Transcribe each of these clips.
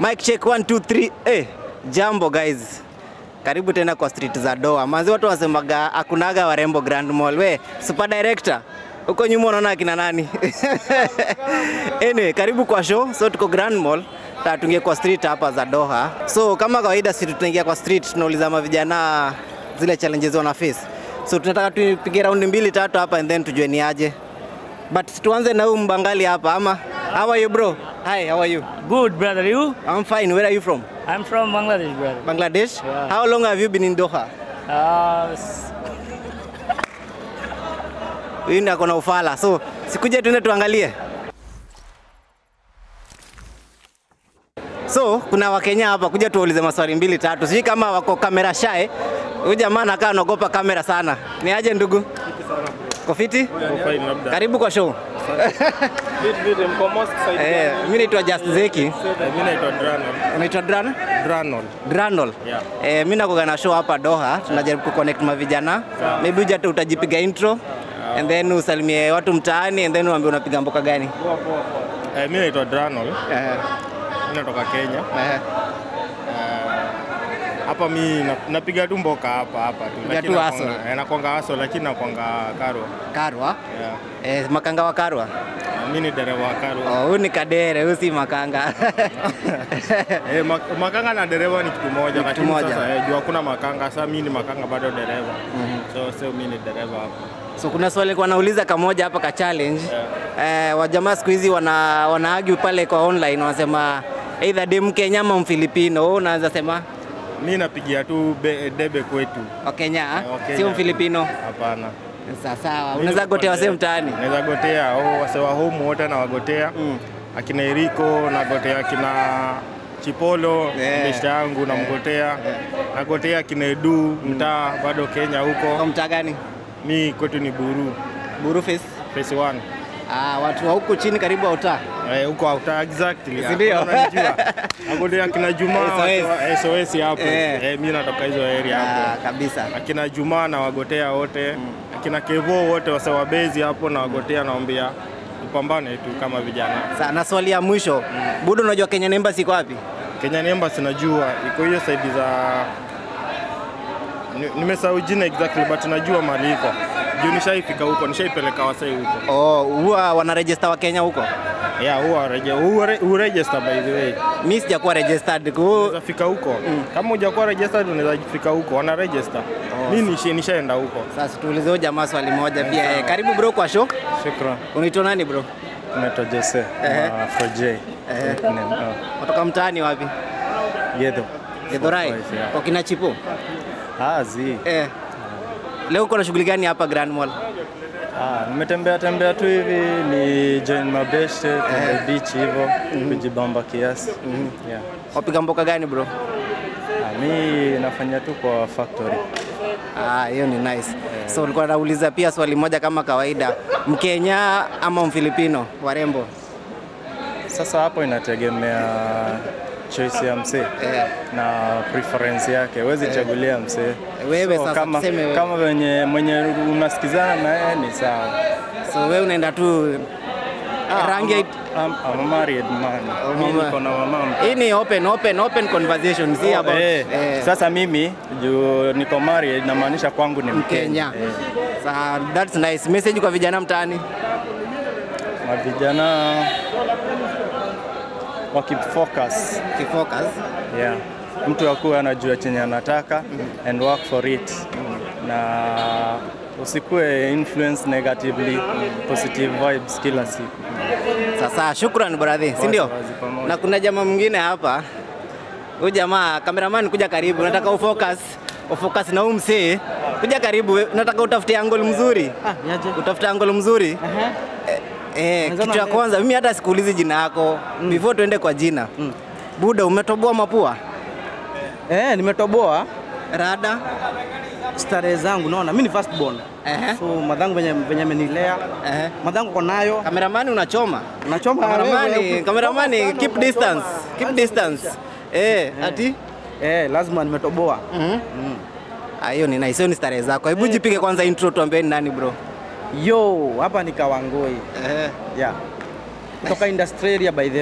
Mic check 1 2 3. Eh, jambo guys. Karibu tena kwa street za Doha. Manzi watu wasemaga hakunaga warembo Grand Mall. We, super director. Huko nyuma unaona akina nani? anyway, karibu kwa show. So tuko Grand Mall. Ta tuingie kwa street hapa za Doha. So kama kawaida sisi tunaingia kwa street tunauliza mavijana zile challenges wana face. So tunataka tupige raundi mbili tatu hapa and then tujue ni aje. But tuanze na huyu mbangali hapa ama How are you bro? Hi, how are you? Good, brother. You? I'm fine. Where are you from? I'm from Bangladesh, brother. Bangladesh? Yeah. How long have you been in Doha? Uh, s- Huyu ndiye ako na ufala. So, sikuje tuende tuangalie. So, kuna Wakenya hapa kuja tuwaulize maswali mbili tatu. Sijui kama wako kamera shy. Huyu jamaa anakaa anaogopa kamera sana. Ni aje ndugu? Kofiti? Fine, labda. Karibu kwa show. Vitu vitu mko mosque side Eh, gani? mimi naitwa Just Zeki. Mimi naitwa Dranol. Unaitwa Dran? Dranol. Dranol. Yeah. Eh, mimi nakuga na show hapa Doha, tunajaribu kuconnect mavijana. Maybe uje tu utajipiga intro and then usalimie watu mtaani and then uambie unapiga mboka gani. Eh, mimi naitwa Dranol. Eh, Mimi natoka Kenya. eh, Hapa mi na- napiga tu mboka hapa hapa tu. Piga Lakini tu nakwanga- hustle. eh, nakwanga haso lakini nakwanga Karwa. Karwa. Yeah. Eh, makanga wa Karwa. Mimi ni dereva wa Karwa. Oh, huyu ni Kadere, huyu si makanga. Eh, mak- makanga na dereva ni kitu moja lakini moja. sasa eh, juu hakuna makanga. Sasa mimi ni makanga bado dereva. So sio mimi ni dereva hapa. so kuna swali nilikuwa nauliza kamoja hapa ka challenge. Eh, wajamaa siku hizi wana wana argue pale kwa online wanasema either dem Kenya ama Mfilipino. Wewe unaweza sema Mimi napigia tu be, debe kwetu. Wakenya, Eh, Wakenya. sio Mfilipino. Hapana. Sawa sawa. Unaweza gotea wasee mtaani. Naweza gotea oh, wase wa home wote nawagotea Mm. akina Eriko nagotea akina Chipolo Yeah. beshte yangu namgotea nagotea akina Edu mtaa bado Kenya Kwa huko. mtaa gani? Mi kwetu ni Buru Buru Face. phase 1 Ah, watu wa huku chini karibu wa utaa. eh, huko auta exactly. Si ndio? Hakuna unanijua. Nagotea akina Juma SOS. wase wa- SOS hapo Eh. eh, mi natoka hizo area Ah, hapo kabisa. akina Juma nawagotea wote akina Kevo wote wase wa bezi hapo nawagotea naambia tupambane tu kama vijana Sa, na swali ya mwisho. Budo, unajua Kenya Embassy iko wapi? Kenya Embassy najua iko hiyo side za Ni- nimesahau jina exactly but najua mahali iko juu nishaifika huko nishaipeleka wasai huko Oh, huwa wana register wa Kenya huko. yeah huwa reje huwa huwa register by the way Mimi sijakuwa registered. Ku unaweza fika huko kama hujakuwa registered unaweza fika huko wana register mimi nishi- nishaenda huko sasa tuulize huyo jamaa swali moja pia. Eh, karibu bro kwa show. Shukran. Unaitwa nani bro? Naitwa Jose Ehe. uh, Froje. Nickname, uh, Kutoka mtaani wapi? Gedho. Githurai. Forty five, yeah. Kwa kina Chipo. Ah, zi. Eh. Leo uko na shughuli gani hapa Grand Mall? Ah, nimetembea tembea tu hivi ni join mabeshte kwenye beach hivyo kujibamba kiasi. Yeah. Wapiga mboka gani bro? Ah, mi nafanya tu kwa factory. Ah, hiyo ni nice. So ulikuwa nauliza pia swali moja kama kawaida, Mkenya ama Mfilipino warembo? Sasa hapo inategemea choice ya msee Eh. na preference yake, huwezi chagulia msee. Wewe So, sasa kama, tuseme wewe. kama wenye mwenye unasikizana na yeye ni sawa. So wewe unaenda tu rangi ya- I'm, I'm a married man. Oh, Mimi mama. niko na mama hii ni open open open conversation si about eh, eh, Sasa mimi juu niko married inamaanisha kwangu ni Mkenya. Mkenya. Eh, Sa, that's nice. Message kwa vijana mtaani. na vijana wakifocus Kifocus. yeah. Mtu akuwe anajua chenye anataka and work for it na usikue influence negatively positive vibes kila siku. Sasa shukran brother, si ndio? wazi pamoja. Na kuna jamaa mwingine hapa. Huyu jamaa cameraman, kuja karibu, nataka ufocus ufocus na huyu msee. Kuja karibu, we- nataka utafute angle mzuri. Ah, niaje? Utafute angle mzuri. Aha. Eh, Mwenzangu kitu ya ande- kwanza mimi hata sikuulizi jina yako before tuende kwa jina. Buda, umetoboa mapua? Eh, nimetoboa Rada? starehe zangu naona. Mimi ni first born. Ehe. So madhangu venye venye amenilea. Ehe. Madhangu kwa nayo. Kameramani unachoma. Nachoma Kameramani, wewe. kameramani keep distance. Keep distance. Eh, ati? Eh, lazima nimetoboa. Mhm. Ah, hiyo ni nice. Hiyo ni starehe zako. Hebu jipige kwanza intro tuambie ni nani bro. Yo, hapa ni Kawangoi. Eh. Yeah. Kutoka industry area by the way.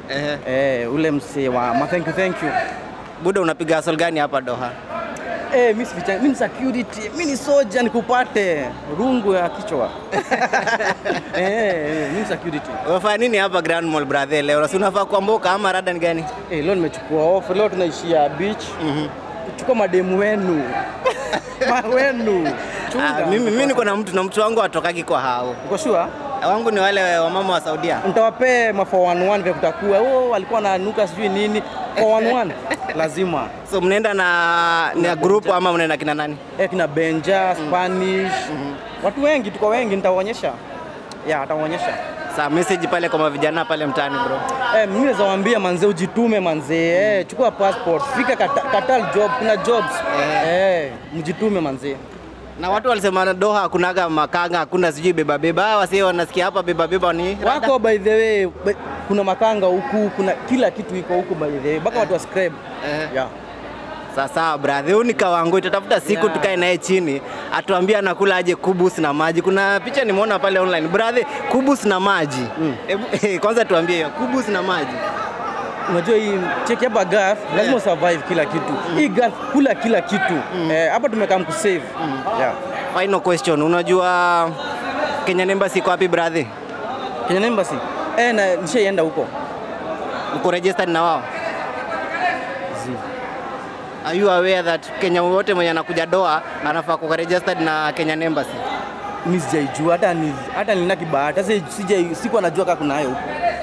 Ehe. Eh, ule msee wa ma thank you thank you. Buda, unapiga hustle gani hapa Doha? Eh, mimi sificha, mimi ni security, mimi ni soldier nikupate rungu ya kichwa. eh, eh, mimi ni security. Unafanya nini hapa Grand Mall brother leo? Si unafaa kuamboka ama rada ni gani? Eh, leo nimechukua off, leo tunaishia beach. Mhm. Chukua mademu wenu. Ma wenu. Chunga. Ah, mimi mimi niko na mtu na mtu wangu atokaki kwa hao. Uko sure? Wangu ni wale wamama wa Saudia. Nitawapee ma 411 vya kutakuwa. Oh, alikuwa ananuka sijui nini. 411 lazima. So mnaenda na na group ama mnaenda kina nani? Eh, kina Benja, Spanish. Watu wengi tuko wengi nitawaonyesha. Ya, atawaonyesha. Sa message pale kwa vijana pale mtaani bro. Eh, mimi naweza waambia manze ujitume manze. Eh, chukua passport, fika Kata- Qatar job, kuna jobs. Eh, mjitume manze. Na watu walisema Doha hakunaga makanga, hakuna sijui beba beba. Hawa wasi wanasikia hapa beba beba ni rada. Wako by the way, by- kuna makanga huku, kuna kila kitu iko huku by the way. Mpaka watu wa scribe. Eh. Yeah. Sasa brother, huyu ni kawangu, itatafuta siku Yeah. tukae naye chini atuambie anakula aje kubus na maji. Kuna picha nimeona pale online brother, kubus na maji mm. Ebu, kwanza tuambie hiyo kubus na maji Unajua hii cheki hapa Gulf lazima usurvive kila kitu. Hii Gulf kula kila kitu. Eh, hapa tumekaa mkusave. Yeah. Final question, unajua Kenya Embassy iko wapi brother? Kenya Embassy. Eh, na nishaienda huko. Uko registered na wao? Are you aware that Kenya wote mwenye anakuja Doha anafaa kuwa registered na Kenya Embassy? Mimi sijaijua hata ni hata nina kibahati. Sasa sija siku anajua kama kuna hayo huko.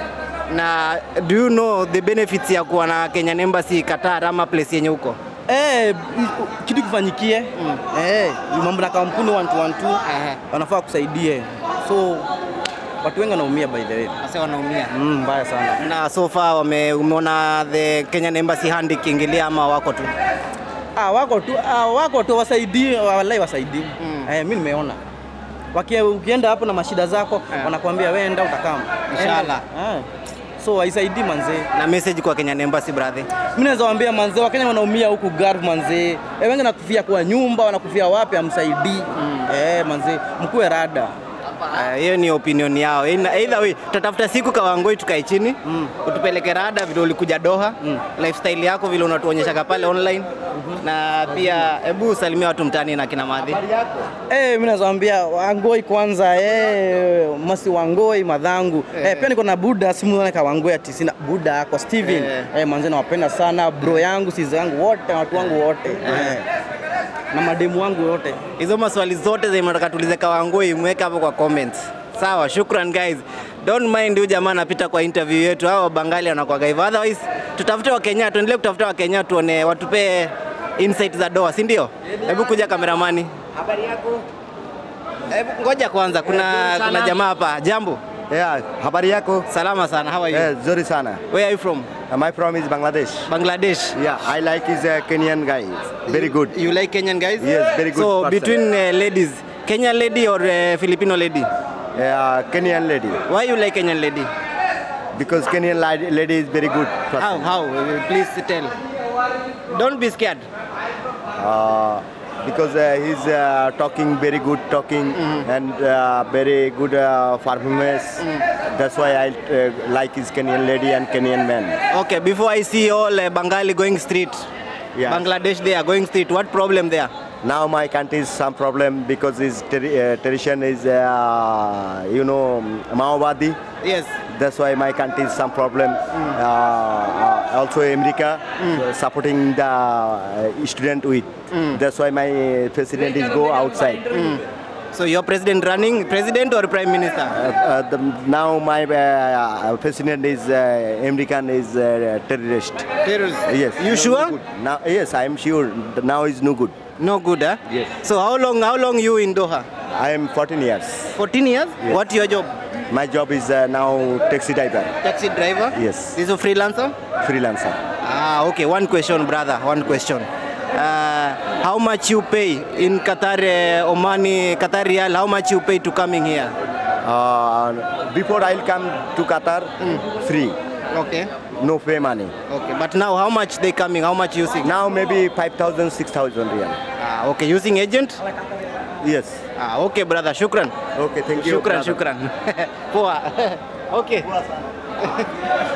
Na do you know the benefits ya kuwa na Kenya Embassy Qatar ama place yenye huko? Eh, kitu kifanyikie. Eh, mambo na kampuni 1212 Aha. wanafaa kusaidie. So watu wengi wanaumia by the way. Sasa wanaumia. Mm, mbaya sana. Na so far wame, umeona the Kenyan Embassy hand ikiingilia ama wako tu? Ah, wako tu, ah, wako tu wasaidie, wallahi wasaidie. Mm. Eh, mimi nimeona. Wakia, ukienda hapo na mashida zako Eh. wanakuambia wewe enda utakama. Inshallah. Eh. So haisaidii manzee. Na message kwa Kenyan Embassy brother. Mimi naweza waambia manzee, Wakenya wanaumia huku Gulf manzee. Eh, wengi nakufia kwa nyumba, wanakufia wapi amsaidii. Eh, manzee, mkuwe rada. Ah, hiyo ni opinion yao. Ina- Either way, tutatafuta siku Kawangoi tukae chini Mm. utupeleke rada vile ulikuja Doha Mm. lifestyle yako vile unatuonyeshaga pale online na pia hebu salimia watu mtaani na kina Madhi. Eh, mimi naweza waambia Wangoi kwanza, eh, masi Wangoi madhangu. Eh, pia niko na Buda, simuone ka Wangoi ati sina Buda kwa Steven. Eh. Eh, manze nawapenda sana bro yangu, siza yangu wote, watu wangu wote. Eh. Na mademu wangu wote. Hizo maswali zote zenye mnataka tuulize Kawangoi mweka hapo kwa comments. Sawa, shukran guys. Don't mind huyu jamaa anapita kwa interview yetu. Hao Bangali wanakuwaga hivyo. Otherwise, tutafute wa Kenya, tuendelee kutafuta wa Kenya tuone watupe insight za Doha, si ndio? Hebu kuja kameramani. Habari yako? Hebu ngoja kwanza, kuna kuna jamaa hapa. Jambo. Yeah, habari yako? Salama sana. How are you? Yeah, zuri sana. Where are you from? Uh, my from is Bangladesh. Bangladesh. Yeah, I like his uh, Kenyan guy. Very good. You like Kenyan guys? Yes, very good So person. between uh, ladies, Kenyan lady or uh, Filipino lady? Uh, Kenyan lady. Why you like Kenyan lady? Because Kenyan lady, lady is very good person. How? How? Uh, Please tell. Don't be scared. Uh, because uh, he's uh, talking very good talking and uh, very good uh, performance. That's why I uh, like his Kenyan lady and Kenyan man. Okay, before I see all uh, Bengali going street, Yeah. Bangladesh they are going street. What problem there? Now my country is some problem because his ter- uh, tradition is, uh, you know, Maowadi. Yes. That's why my country is some problem. Uh, uh, also America uh, supporting the uh, student with. That's why my president is go outside. So your president running, president or prime minister? Uh, uh, the, now my uh, president is uh, American is uh, terrorist. Terrorist. Yes. You no sure? good. Now yes, I am sure. Now is no good. No good, huh? Yes. So how long? How long you in Doha? I am 14 years. 14 years. Yes. What your job? My job is uh, now taxi driver, Taxi driver. Yes. This is a freelancer. freelancer. Ah, okay. One question, brother. One question. Uh, how much you pay in Qatar, uh, Omani, Qatar Real? How much you pay to coming here? Uh, before I'll come to Qatar, free, Okay. no pay money. Okay. But now, how much they coming? How much using? Now maybe 5,000, 6,000 real. Ah, okay. Using agent? Yes. Ah, okay, brother. Shukran. Okay, thank you. Shukran, brother. shukran. Poa. okay.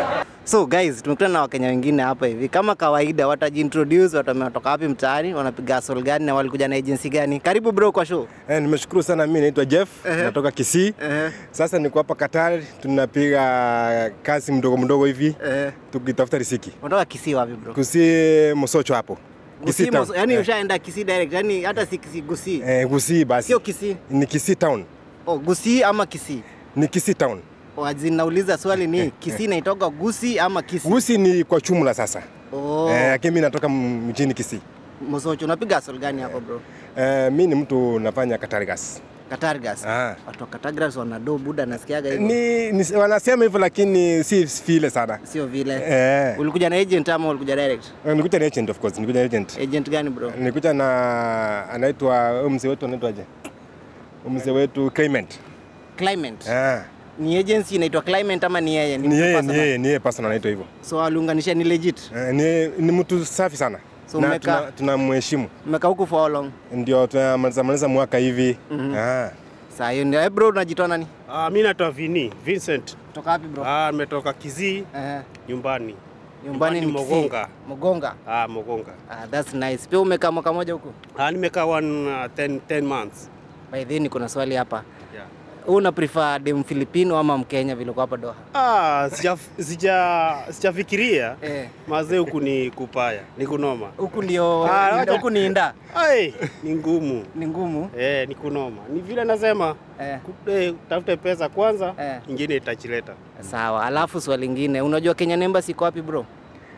So guys, tumekutana na Wakenya wengine hapa hivi. Kama kawaida, watajiintroduce, wametoka wapi mtaani, wanapiga hustle gani na walikuja na agency gani. Karibu bro kwa show. Eh, nimeshukuru sana. Mimi naitwa Jeff, Ehe. natoka Kisii. Ehe. Sasa niko hapa Qatar, tunapiga kazi mdogo mdogo hivi Eh, tukitafuta riziki. unatoka Kisii wapi bro? Kisii Mosocho hapo. Kisii, town. Moso- yani Eh, ushaenda Kisii direct, yani hata si Kisii Gusii. eh, Gusii basi. Sio Kisii. Ni Kisii town. Oh, Gusii ama Kisii? Ni Kisii town. Oh, azin nauliza swali ni Kisii inaitoka Gusii ama Kisii? Gusii ni kwa jumla sasa. Oh, Eh, lakini mimi natoka m- mjini Kisii. Mosocho, unapiga hustle gani hapo bro? Eh, mimi ni mtu nafanya Qatar gas. Qatar Gas. Ah. Watu wa Qatar Gas wanado buda nasikiaga hivyo. Ni, ni wanasema hivyo lakini si vile sana. Sio vile. Eh, Ulikuja na agent ama ulikuja direct? nikuja na agent of course, nikuja na agent. Agent gani bro? Nilikuja na anaitwa huyu mzee wetu anaitwaje? Huyu Mzee wetu Clement. Clement. Ah, Ni agency inaitwa Clement ama ni yeye? ni mtu yeye ni personal? yeye ni yeye personal anaitwa hivyo. So aliunganisha ni legit. Eh, ni, ni mtu safi sana. So na mmeka- tuna- tunamheshimu. Mmekaa huku for how long? Ndio tunamaliza maliza mwaka hivi. Ah. Saa hiyo ndio. Eh, bro unajitoa nani? Ah, mi naitwa Vini Vincent. Kutoka wapi bro? Ah, nimetoka Kizii Eh, nyumbani. nyumbani ni Nyumbani Kisii. Mogonga. Mogonga. Ah, Mogonga. Ah, that's nice. Pia umekaa mwaka moja huku? Ah, nimekaa one uh, 10, 10 months. By the way niko na swali hapa. Yeah. Wewe una prefer dem Filipino ama Mkenya vile uko hapa Doha? Ah, sija sija sijafikiria. Eh. Mazee huku ni kupaya, ni kunoma. Huku ndio Ah, wacha- huku ni inda. Ai, ni ngumu. Ni ngumu. Eh, ni kunoma. Ni vile nasema Eh. ku- eh, tafute pesa kwanza, Eh. ingine itachileta. Sawa. Alafu swali lingine, unajua Kenya Embassy iko wapi bro?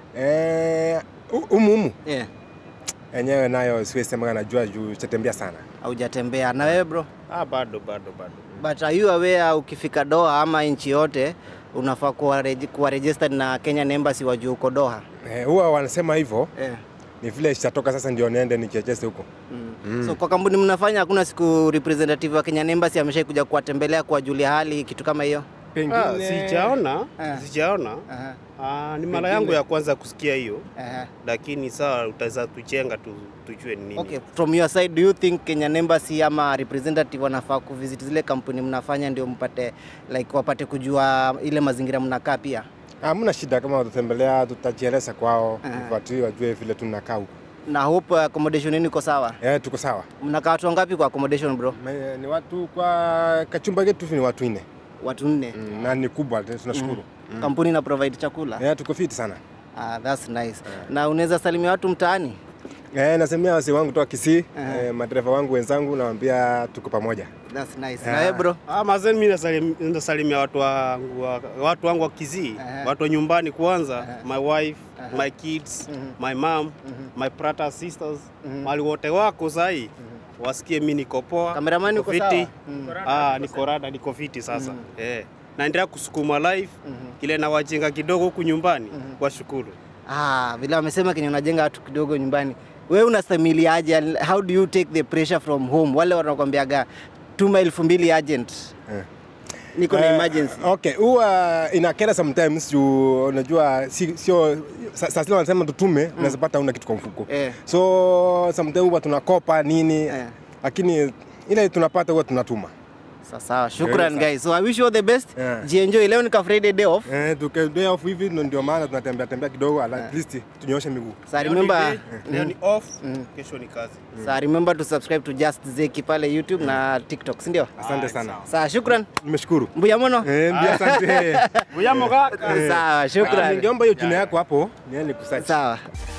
Eh, hu- humu humu Eh. enyewe nayo siwezi sema najua juu chatembea sana. Haujatembea na wewe bro? Ah, bado bado bado. But are you aware ukifika Doha ama nchi yote unafaa kuwa, regi- kuwa registered na Kenyan Embassy wajue uko Doha? Eh, huwa wanasema hivyo Eh. ni vile sitatoka sasa ndio niende nichechese huko. Mm. So kwa kampuni mnafanya hakuna siku representative wa Kenyan Embassy ameshai kuja kuwatembelea kuwajulia hali kitu kama hiyo? Ah, sijaona, Eh. sijaona. Aha. Ah, ni mara yangu ya kwanza kusikia hiyo. Aha. lakini saa utaweza tuchenga tu, tujue ni nini. Okay, from your side do you think Kenyan Embassy ama representative wanafaa kuvisit zile kampuni mnafanya ndio mpate like wapate kujua ile mazingira mnakaa pia? Hamna shida kama watatembelea, tutajieleza kwao, Aha. watu wajue vile tunakaa huko. Na hope accommodation yenu iko sawa? Eh, tuko sawa. Mnakaa watu wangapi kwa accommodation bro? Me- Ni watu kwa kachumba ketu ni watu nne Watu nne. mm, na ni kubwa, tunashukuru. Kampuni na provide chakula? Eh, tuko fiti sana. Ah, that's nice. Na unaweza salimia watu mtaani? Eh, nasemea wazee wangu toka Kisii, eh, madereva wangu wenzangu nawaambia tuko pamoja. That's nice. Na wewe bro? Ah, mazeni mimi nasalim- nasalimia watu wangu wa, watu wangu wa Kizii, Aha. watu wa nyumbani kwanza, my wife, my kids, my mom, my brother sisters, mali wote wako sahi wasikie mimi niko poa. Kameramani niko uko sawa? fiti. Mm. Ah, niko rada, niko fiti sasa. Eh. Naendelea kusukuma life ile na wajinga kidogo huku nyumbani washukuru. Ah, vile wamesema Kenya unajenga watu kidogo nyumbani. Wewe unastamiliaje? How do you take the pressure from home? Wale wanakwambiaga tuma elfu mbili agent. Eh. Niko na Eh, emergency. Okay, huwa inakera sometimes juu unajua si- sio sa- saa zile wanasema tutume, unaweza pata una kitu kwa mfuko. Eh. So sometimes huwa tunakopa nini, Eh. lakini ile tunapata huwa tunatuma. Sawa sawa. Shukran sawa. guys. So I wish you all the best. Yeah. Jienjoy. Leo ni ka Friday day off. Eh, tukiendea off hivi ndo- ndio maana tunatembea tembea kidogo at least tunyooshe miguu. So Leo ni remember day, leo ni off, kesho ni kazi. so remember to subscribe to Just Zeki pale YouTube na TikTok, si ndio? Asante sana. Sawa, shukran. Nimeshukuru. Mbuya mono. Eh, mbia asante. Buyamo kaka. Sawa, Ah, shukran. Ningeomba hiyo jina yako hapo, niende kusearch. Sawa.